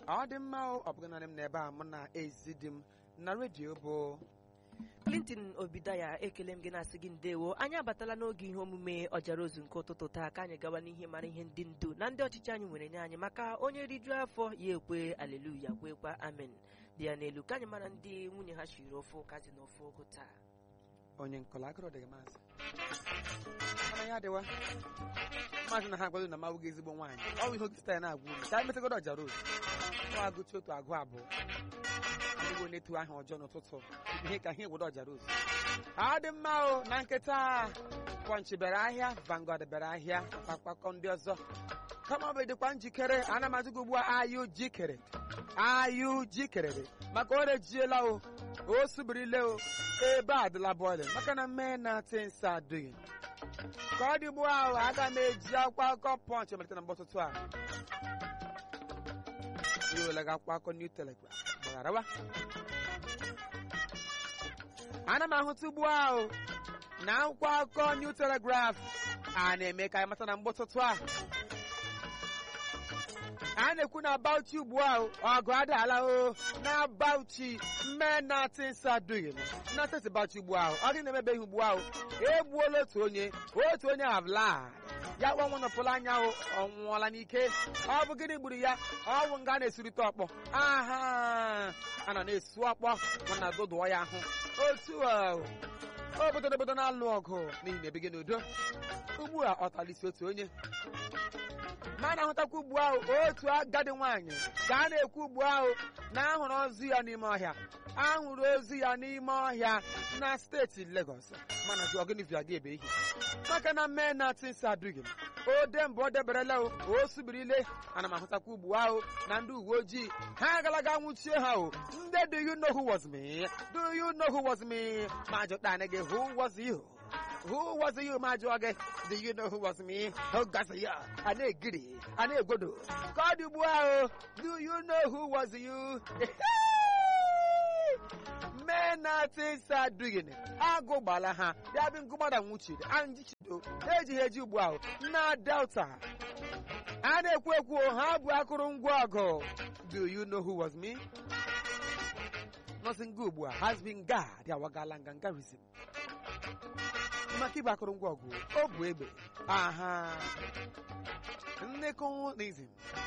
ọ dị mma o ọ bụghị naanị m n'ebe a mụ na ezi di m na redio bụ clinton obidaya ekele m gị na-asị gị ndewo anyị abatala n'oge ihe omume ọjara ozu nke ụtụtụ taa ka anyị gawa n'ihe mara ihe ndị ndu na ndị ọchịchị anyị nwere nye anyị maka onye rijuo afọ ya ekwe aleluya kwekwa amen dị ya n'elu ka anyị mara ndị nwunye ha shiri ofe ụka dị n'ofe ogo taa onye nkọla agụrụ dịghị maazị mana ya adịwa maazị na ha agwado na mawụ gị ezigbo nwaanyị ọ bụ ihe oge sita ya na-agwa unu ka anyị metagodo ọjara ozu ọ agụchi otu agụ abụọ adịgo na-etu aha ọjọọ n'ụtụtụ ihe ka ihe egbodo ọjara ozu ọ dị mma o na nkịta pọnchị bịara ahịa vangod bịara ahịa akpakọ ndị ọzọ kama ọ bụ dịkwa njikere ana m ajụ gị ugbu a ayụ jikere ayụ jikerere maka o rejiela o o subirile o ebe a dịla bọịlịn maka na mee na tins adịghị ka ọ dị ugbu ahụ aga m eji akwụkwọ akụkọ pọnchị malite na mgbọtụtụ a iwelega akwụkwọ akụkọ new telegraph gbagharawa ana m ahụta ugbu ahụ na akwụkwọ akụkọ new telegraph a na-eme ka anyị mata na mgbọtụtụ a a na-ekwu na Bauchi ugbu ahụ ọgụ adaala o na Bauchi mme na tinsa dughị na steeti Bauchi ugbu ahụ ọ dị na-emebeghị ugbu ahụ egbuola otu onye otu onye avla ya gbanwe nọpụla anya ahụ ọ nwụọla n'ike ọ bụ gịnị gburu ya ọ bụ nga a na-esurite ọkpọ aha a nọ na-esu ọkpọ mana dụdụọ ya ahụ otu ahụ obodo obodo na-alụ ọgụ n'ihi na ebighị n'udo ugbu a ọ talisi otu onye ma a na-ahụtakwa ugbu ahụ otu agadi nwaanyị ka a na-ekwu ugbu ahụ na ahụrụ ozu ya n'ime ọhịa ahụrụ ozu ya n'ime ọhịa na steeti Lagos mana jụ ọgịnịvia gị ebe ihe maka na mee na tins adụghị m ode mbụ o deberela o o subirile ana m ahụtakwa ugbu ahụ na ndị uwe ojii ha agalaga nwụchie ha o ndị do you know who was me do you know who was me ma jụta gị who was you Who was you, ma jụọ gị? Do you know who was me? Who got you? A na-egiri, a na-egwodo. Ka ọ dị ugbu ahụ, do you know who was you? mee na tins adụghị agụ gbala ha ya bụ ngụgbada nwụchiri anjichido ejighị eji ugbu ahụ na delta a na-ekwu ekwu ha bụ akụrụngwa ọgụ do you know who was me? nọsịn gị ugbu a has been guard awagala ngangarism maka ịbụ akụrụngwa ọgụ o bụ egbe aha nnekọnizm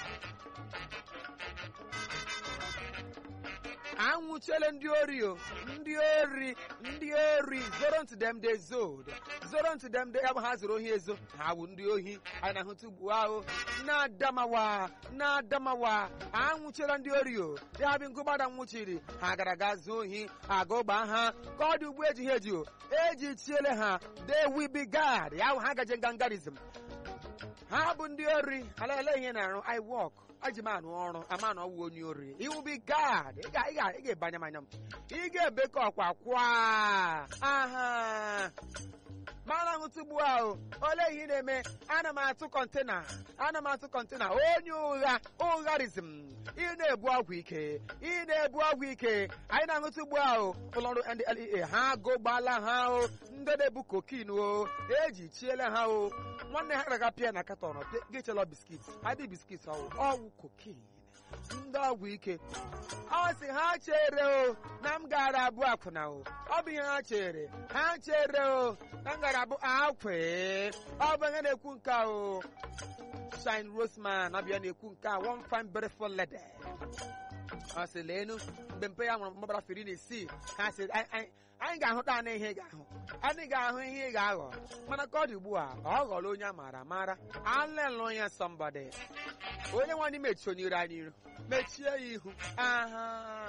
anwụchiele ndị ori o ndị ori ndị ori zoro ntị dem de zod zoro ntị dem de ya bụ ha zoro ohi ezo ha bụ ndị ohi anyị na-ahụta ugbu ahụ na adamawa na adamawa anwụchiela ndị ori o ya bụ ngụgbada nwụchiri ha gara ga zuo ohi agụgba ha ka ọ dị ugbu ejighị eji o eji chiele ha they will be guard ya bụ ha gaje ngangarism ha bụ ndị ori alele ihe na-arụ i work eji m anụ ọrụ ama na ọwụ onye ori iwu bi gad ị ga-ebanye m anya m ị ga-ebekọ ọkwa kwa aha mana ahụta ugbu ahụ ole ihe ị na-eme ana m atụ kọntena ana m atụ kọntena onye ụgha ụgharizm ị na-ebu ọgwụ ike ị na-ebu ọgwụ ike anyị na-ahụta ugbu ahụ ụlọọrụ ndlea ha gụgbala ha o ndị na-ebu kokin o eji chiele ha o nwanne ha gaga pịa na katọn gịchela biskit adị biskit ọwụ ọwụ kokin ndị ọgwụ ike ọ sị ha chere o na m gara abụ akwụna o ọ bụ ihe ha chere ha chere o na m gara abụ akwe ọ bụ ihe na-ekwu nke o shine rosman ọbịa na-ekwu nke a one fine beautiful lady ọ sị leenu mgbe mpe ya nwụrụ mgbabara firi na isii ha sị anyị ga-ahụta anụ ihe ị ga-ahụ anyị ga-ahụ ihe ị ga-aghọ mana ka ọ dị ugbu a ọ ghọrọ onye a maara amara alelụ ya sọmbọdị onye nwaanyị mechie onye iro anyị iro mechie ya ihu aha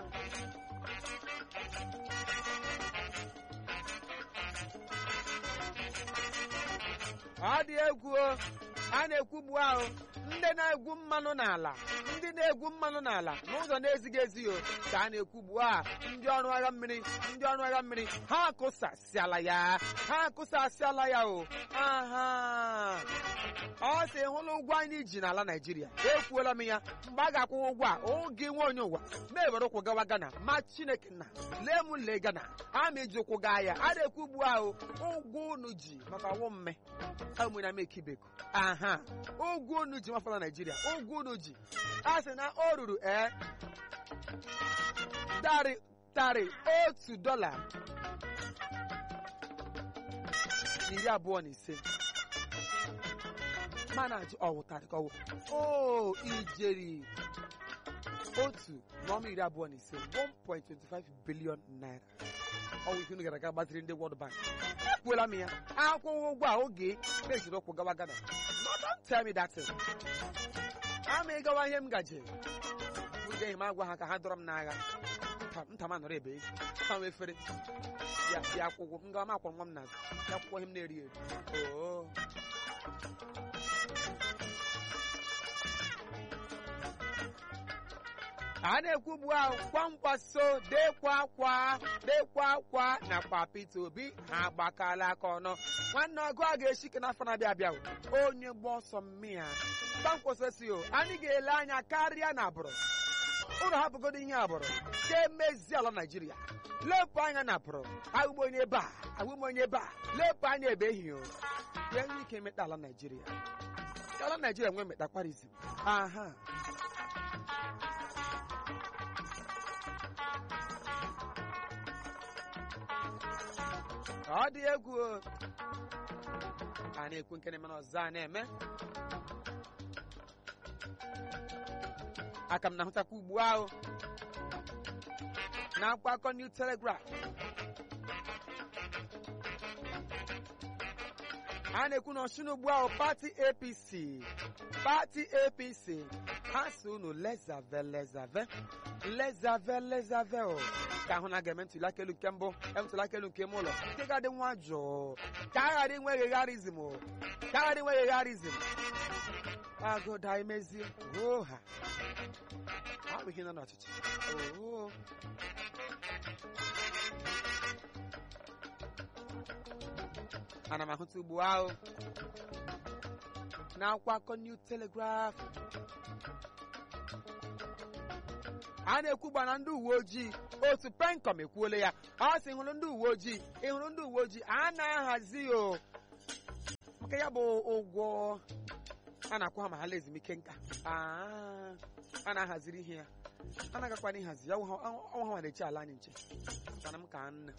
ọ dị egwu a na-ekwu ugbu ahụ ndị na-egwu mmanụ n'ala ndị na-egwu mmanụ n'ala n'ụzọ na-ezighị ezi o ka a na-ekwu ugbu a ndị ọrụ agha mmiri ndị ọrụ agha mmiri ha akụsasịala ya ha akụsasịala ya o aha ọ sị hụla ụgwọ anyị ji n'ala naijiria ekwuola m ya mgbe a ga-akwụ ụgwọ a oge nwe onye ụwa na-ewere ụkwụ gawa gana ma chineke na lee m lee gana a ma eji ụkwụ gaa ya a na-ekwu ugbu ahụ ụgwọ unu ji maka ọnwụ mme amụna m ekibeko aha ụgwọ unu ji mafọ n'afọ na naijiria ụgwọ unu ji a sị na o ruru ee tarị tarị otu dọla na iri abụọ na ise mana ajụ ọwụtarị ka ọwụ o ijeri otu n'ọma iri abụọ na ise 1.25 billion naira ọwụ ihe unu gara aga gbaziri ndị World Bank ekwuola m ya akwụghị ụgwọ a oge na-ejiri ụkwụ gawa Ghana no don't tell me that thing ama ịgawa ihe m gaje udeghị m agwa ha ka ha dọrọ m n'agha Nta- nta m anọrọ ebe nta m efere ya ya akwụkwọ m gawa m akwụrụ nwa m n'azụ ya akwụkwọ ihe m na-eri eri oo a na-ekwubu ahụ kwankwaso dekwa akwa dekwa akwa nakwa Peter Obi ha agbakala aka ọnụ nwanne ọgụ a ga-eshike n'afọ na-abịa abịa o. onye gba ọsọ mmịa kwankwaso si o anyị ga-ele anya karịa na abụrụ ụlọ hapụgodo ihe abụrụ ga-emezi ala Naijiria lepụ anya na abụrụ ahụm onye ebe a ahụm onye ebe a lepụ anya ebe ehi o ya enwe ike emeta ala Naijiria ala Naijiria nwee metakwarizm aha ọ dị egwu o. a na-ekwu nke na-eme n'ọzọ a na-eme aka m na-ahụtakwa ugbu ahụ na akwa akọ New Telegraph a na-ekwu na ọchụna ugbu ahụ pati APC pati APC ha si unu lezave lezave lezave lezave o ka ahụ na ga-eme ntuli aka elu nke mbụ ntuli aka elu nke ime ụlọ nke ga-adị nwa jụụ ka a ghara inwe ghegharizm o ka a ghara inwe ghegharizm agụda emezie oha ọ bụ ihe nọ n'ọchịchị oo ana m ahụta ugbu ahụ n'akwụkwọ akọ New Telegraph a na-ekwugba na ndị uwe ojii otu penkom ekwuola ya ọ sị hụrụ ndị uwe ojii ị hụrụ ndị uwe ojii a na-ahazi o maka ya bụ ụgwọ a na-akwụ ha ma ha la ezumike nka Ah, a na-ahaziri ihe ya a na-agakwana ịhazi ya ọnwa ha nwere echi ala anyị nche mana m ka nna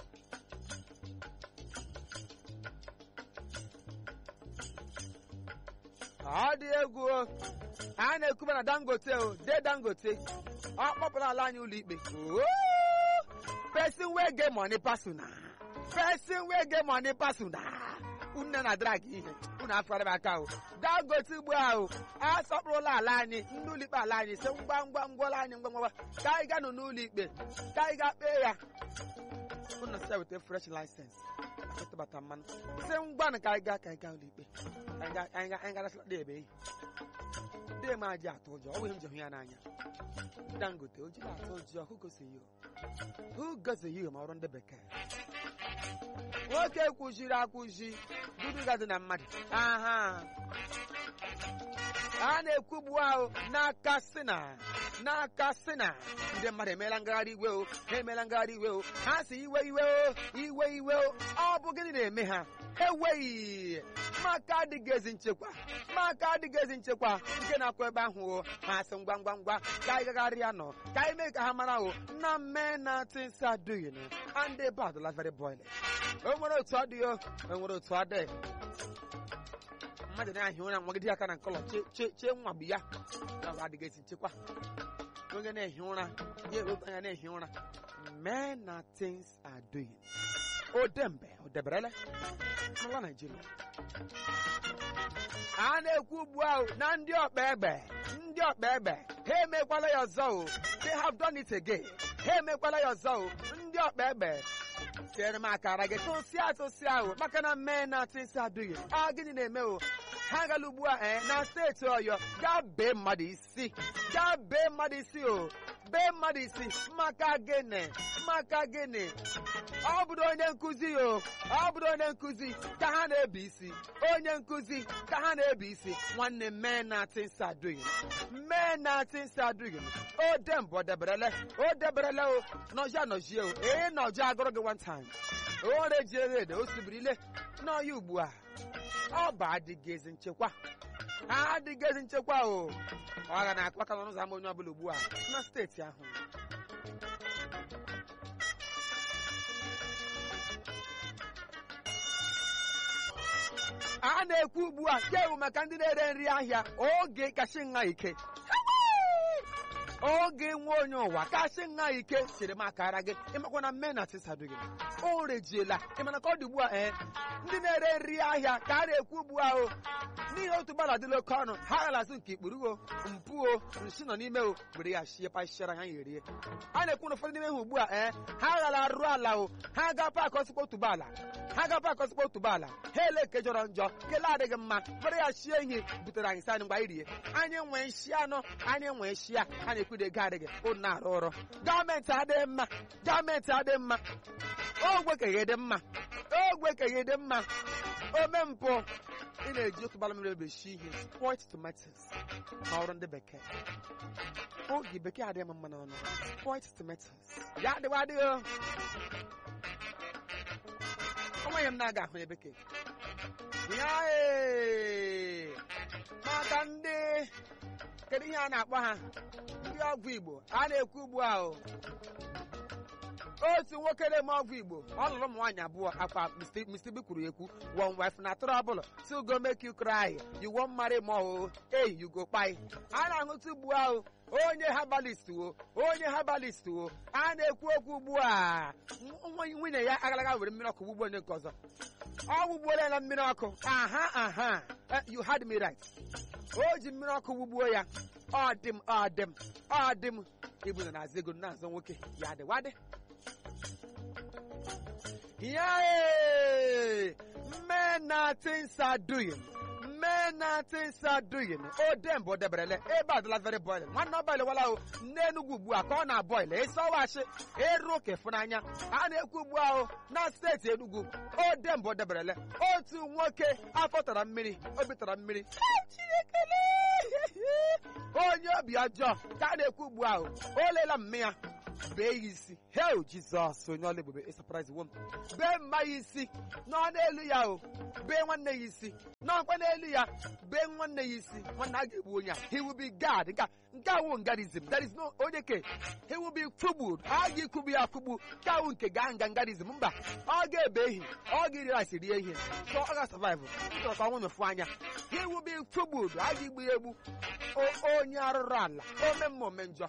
ọ dị egwu o. a na-ekwuba na dangote o de dangote ọ kpọpụrụ ala anyị ụlọ ikpe Oo! person wey get money personal person wey get money personal unu na drag ihe unu afọrọ m aka o dangote ugbu ahụ asọpụrụla ala anyị ndị ụlọ ikpe ala anyị si ngwa ngwa ngwala anyị ngwa ngwa ka anyị gaa nụ n'ụlọ ikpe ka anyị gaa kpee ya unu si ya weta fresh license ịtụbata mmanụ si ngwanụ ka anyị gaa ka anyị gaa ụlọ ikpe anyị ga- anyị ga- anyị ga-arasịla dị ebe ehi ndị eme aji atụ ụjọ ọ bụghị m ji hụ ya n'anya dangote o jiri atụ ụjọ who goes you who goes you ma ọrụ ndị bekee nwoke kwụziri akwụzi duduga dị na mmadụ aha a na-ekwugbu ahụ n'aka sina n'aka sina ndị mmadụ emeela ngagharị iwe o ha emeela ngagharị iwe o ha si iwe iwe o iwe iwe o ọ bụ gịnị na-eme ha eweghị maka adịghị ezi nchekwa maka adịghị ezi nchekwa nke na-akwụ ebe ahụ o ha sị ngwa ngwa ngwa ka anyị gagharịa nọ ka anyị mee ka ha mara o na mme na things are doing and the bad la very boiling o nwere otu ọ dị o o nwere otu ọ dị mmadụ na-ahị ụra nwagide aka na nkọlọ che- che- chee nwagbu ya na ọ adịghị ezi nchekwa onye na-ehi ụra ya ewepụ anya na-ehi ụra men na things are doing odembe odeberele n'ụlọ naijiria a na-ekwu ugbu ahụ na ndị ọkpa egbe ndị ọkpa egbe ha emekwala ya ọzọ o they have done it again ha emekwala ya ọzọ o ndị ọkpa egbe tinyere m akara gị tụsịa atụsịa ahụ maka na mee na atịnsị adịghị a gịnị na-eme o ha gala ugbu a ee na steeti ọyọ gaa bee mmadụ isi gaa bee mmadụ isi o bee mmadụ isi maka gịnị maka gịnị ọ bụrụ onye nkụzi o ọ bụrụ onye nkụzi ka ha na-ebi isi onye nkụzi ka ha na-ebi isi nwanne mee na atịnsị adịghị mee na atịnsị adịghị o dembe o deberele o deberele o nọjia nọjie o ee nọjia agụrụ gị one time o rejiere ede o sibirile n'ọya ugbu a ọ bụ adịghị ezi nchekwa ha adịghị ezi nchekwa o ọ ga na-akụ aka n'ọnụ ụzọ ama onye ọbụla ugbu a na steeti ahụ a na-ekwu ugbu a kewu maka ndị na-ere nri ahịa oge kashi nha ike oge nwe onye ụwa kashi nha ike chere m akara gị ịmakwa na mme na tisadụ gị o rejiela ịmana ka ọ dị ugbu a ee ndị na-ere nri ahịa ka a na-ekwu ugbu a o n'ihi otu gbala dịla oke ọnụ ha ghalazụ nke ikpuru o mpụ o nshi nọ n'ime o were ya shie pashara ha yerie a na-ekwu na ụfọdụ n'ime ha ugbu a ee ha ghala arụ ala o ha ga paakị ọsịkpa otuboala ha ga paakị ọsịkpa otuboala ha ele ke jọrọ njọ kele adịghị mma were ya shie ihe butere anyị sani mgbe anyị rie anyị nwee nshi anọ anyị nwee shi a a na-ekwudo ego adịghị ụnụ na-arụ ọrụ gọọmenti adịghị mma gọọmenti adịghị mma ogwe keghe dị mma ogwe keghe dị mma ome mpụ ị na-eji otu bala mmiri ebeshi ihe spoilt tomatoes ma ọrụ ndị bekee oge bekee adịghị m mma n'ọnụ spoilt tomatoes ya adịwa adịghị o. onweghị m na-aga ahụ ya bekee ya ee, maka ndị kedu ihe a na-akpọ ha ndị ọgwụ igbo a na-ekwu ugbu a o otu nwoke na-eme ọgwụ igbo ọ lụrụ ụmụ nwaanyị abụọ akwa Mr. B kwuru ekwu one wife na trouble to go make you cry you won't marry more hey you go kpai a na-ahụta ugbu ahụ onye herbalist wo onye herbalist wo a na-ekwu okwu ugbu a nwa nwunye ya agalaga were mmiri ọkụ gbugbo onye nke ọzọ ọ gbugbuola na mmiri ọkụ aha aha Eh, you had me right o ji mmiri ọkụ gbugbuo ya ọ dị m ọ dị m ọ dị m ibu na na-azụ ego na-azụ nwoke ya dịwadị Yay! Men are things are doing. Men are things are doing. O dem bụ deberele ebe adịla very boiling. Nwanne ọbọile wala o n'Enugwu ugbu a ka ọ na-abọile ịsọwachi eru oke fụnanya a na-ekwu ugbu ahụ na steeti Enugu o dem bụ deberele otu nwoke afọ tara mmiri obi tara mmiri onye obi ọjọọ ka a na-ekwu ugbu ahụ o leela mme ya bee ya isi hel jizọs onye ọla ebube ịsapụraizi wom bee mma ya isi nọ n'elu ya o bee nwanne ya isi nọkwa n'elu ya bee nwanne ya isi nwanne a ga-egbu onye a he will be god nke a- nke awụ ngarizm there is no onye ke he will be kwugbud a ga-ekwugbu ya akwugbu nke awụ nke gaa nga ngarizm mba ọ ga-ebe ehi ọ ga-eri rice rie ihe so ọ ga-survive chọrọ ka ọnwụ nyefu anya he will be kwugbud a ga-egbu ya egbu O- onye arụrụ ala ome mma ome njọ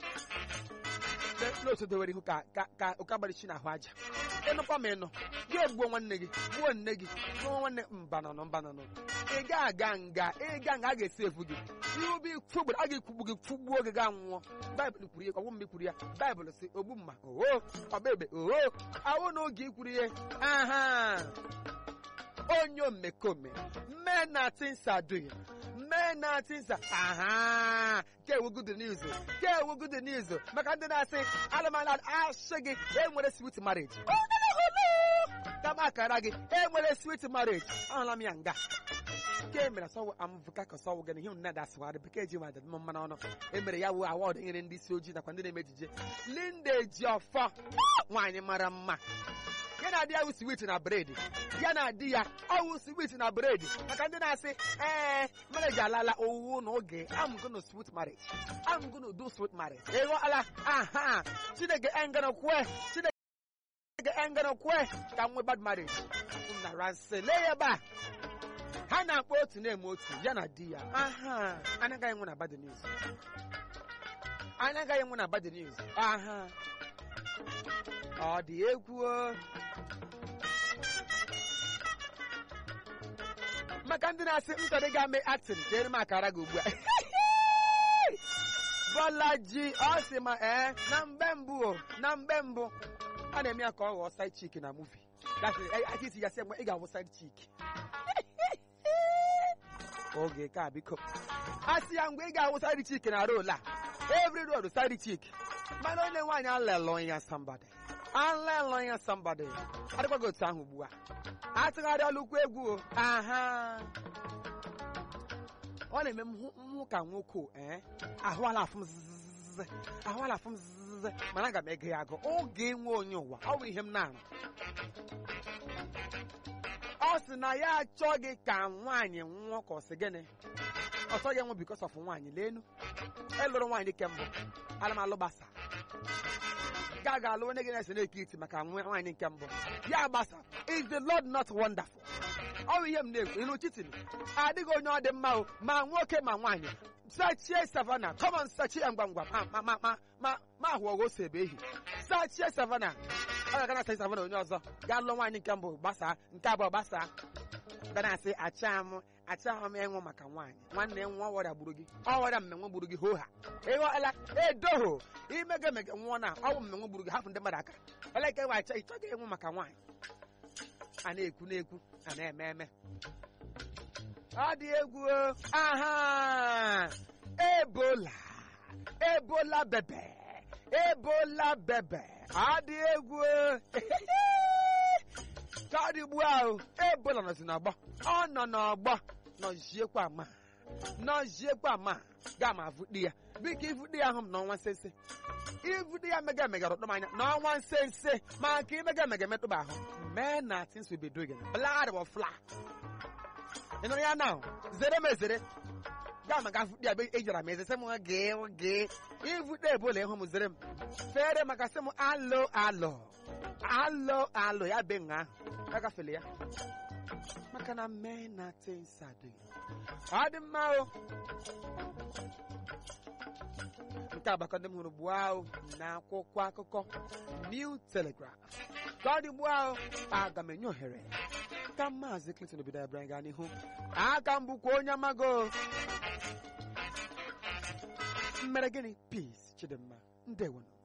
n'otu dowere ihu ka ka ka ụka gbarichi n'ahụ aja ịnụkwa ma ịnụ gị egbuo nwanne gị gbuo nne gị gbuo nwanne mbananụ mbananụ ị ga aga nga ịga nga a ga-esi efu gị ihe ubi kwugburu a ga-ekwugbu gị kwugbuo gị gaa nwụọ baịbụl kwuru ya ọgwụ mgbe kwuru ya baịbụl si ogbu mma oho ọba ebe oho ahụ na oge ikwuru ya aha onye omekome men na things are doing men na things are aha nke ewu good news nke ewu good news maka ndị na-asị alụmalụ asị gị enwere sweet marriage kama akara gị enwere sweet marriage ahụla m ya nga nke mere sọwụ amụvụka ka sọwụ gị na ihe nnada asịwarị bekee ji ma mma mmanụ ọnụ emere ya wụ awọdụ nyere ndị isi ojii nakwa ndị na-eme ejije Linda Ejiofọ nwaanyị mara mma ya na di ya wụ swit na bred ya na di ya ọwụ swit na bred maka ndị na-asị ee marriage alala owu na oge I'm gonna sweet marriage I'm gonna do sweet marriage ịghọala aha chineke engana kwe chineke engana kwe ka m nwee bad marriage na ranse lee ya ebe a ha na-akpọ otu na-eme otu ya na di ya aha anaghị enwe na bad news anaghị enwe na bad news aha ọ dị egwu o. maka ndị na-asị m chọrọ ịga mee actin jere m akara gị ugbu a Bọlaji ọ sị ma ee na mgbe mbụ o na mgbe mbụ a na-eme ya ka ọ ghọọ side chick na movie aka isi ya sị mgbe ị ga-awụ side chick oge ka biko a sị ya mgbe ị ga-awụ side chick na rol a every road side chick mana onye nwaanyị alelọ ya somebody alelọ ya somebody adịkwaghị otu ahụ ugbu a atụgharịala ukwu egwu o aha ọ na-eme m hụ- m hụ ka nwoke o, ee ahụ ala afụ m zzzz ahụ ala afụ m zzzz mana aga m ege ya agụ oge nwe onye ụwa ọ bụ ihe m na-arụ ọ sị na ya achọghị ka nwaanyị nwụọ ka ọ sị gịnị ọ chọghị enwe bikos of nwaanyị leenu ịlụrụ nwaanyị kembụ alụmalụ gbasa ga ga alụ onye gị na-ese na-eke iti maka nwa- nwaanyị nke mbụ ya gbasa is the lord not wonderful ọ bụ ihe m na-ekwu ilu chitin adịghị onye ọ dị mma o ma nwoke ma nwaanyị sachie savana kọmọn sachie ya ngwa ngwa ma ma ma ma ma ma ahụ ọgụ ose ebe ehi sachie savana ọ ga-aga na sachi savana onye ọzọ gaa lụọ nwaanyị nke mbụ gbasaa nke abụọ gbasaa ga na-asị acha m acha m ịnwụ maka nwaanyị nwanne nwa ọrịa gburu gị ọrịa mmenwe gburu gị hoha ịghọla edoho imega emega nwụọ na ọwụ mmenwe gburu gị hapụ ndị mmadụ aka eleke wa acha ịchọghị ịnwụ maka nwaanyị a na-ekwu na-ekwu a na-eme eme ọ dị egwu o. aha ebola ebola bebe ebola bebe ọ dị egwu o. ka ọ dị ugbu ahụ ebola nọzi n'ọgbọ ọ nọ n'ọgbọ nọziekwa ama nọziekwa ama ga ma vụdi ya biko ivụdi ya ahụ m n'ọnwa nsense ivụdi ya mega emega rụtụ m anya n'ọnwa nsense maka imega emega emetụba ahụ mee na things will be doing blood will fly ị nụrụ ya now zere m ezere gaa maka vụdi ya ejara m eze sị m gee gee ivụdi ebola ịhụ m zere m fere maka sị m alo alo alo alo ya be nga ahụ agafele ya maka na mee na things are doing ọ dị mma o nke agbakọ ndị m hụrụ gbuo ahụ na akwụkwọ akụkọ New Telegraph ka ọ dị gbuo ahụ aga m enye ohere ka maazị Clinton obido abịara gaa n'ihu aka m bụkwa onye amago mmere gịnị peace Chidimma ndewono